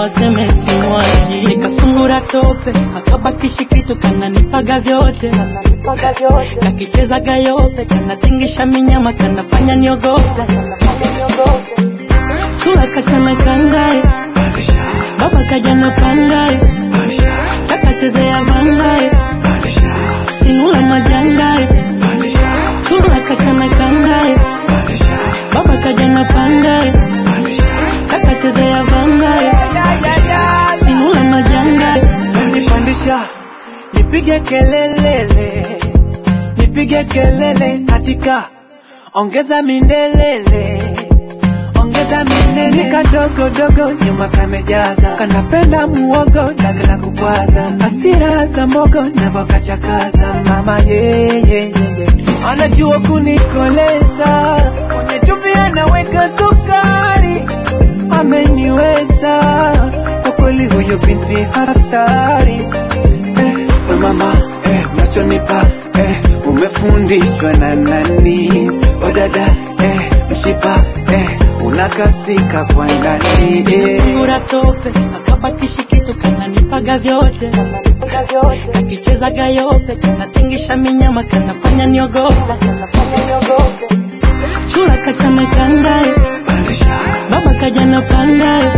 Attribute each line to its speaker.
Speaker 1: waseme simwachi nikasungura tope akabakishi kitu kananipaga vyote kakichezaga yote kanatingisha minyama kanafanya niogope chula kachana kangae baba kajana pangae kakachezea vangae sinula majangae chula kachana kangae baba kajana pangae kakachezea vangae sinula majangae
Speaker 2: nipandisha nipige kelelele nipige kelele katika ongeza mindelele ongeza minene kadogo dogo nyuma kamejaza kanapenda muogo dagala kubwaza asira za mogo navokachakaza mama yeyeyeye anajua kunikoleza kwenye chumvi anaweka sukari ameniweza kwa kweli huyo binti hatari eh, we mama eh, unachonipa eh, umefundishwa na nani odada eh, mshipa eh, unakathika kwa ndani eh.
Speaker 1: sungura tope akabakishi kitu kananipaga vyote kakichezaga yote kanatingisha minyama kanafanya niogope chula kachana kangae
Speaker 2: Pandisha,
Speaker 1: baba kajana pangae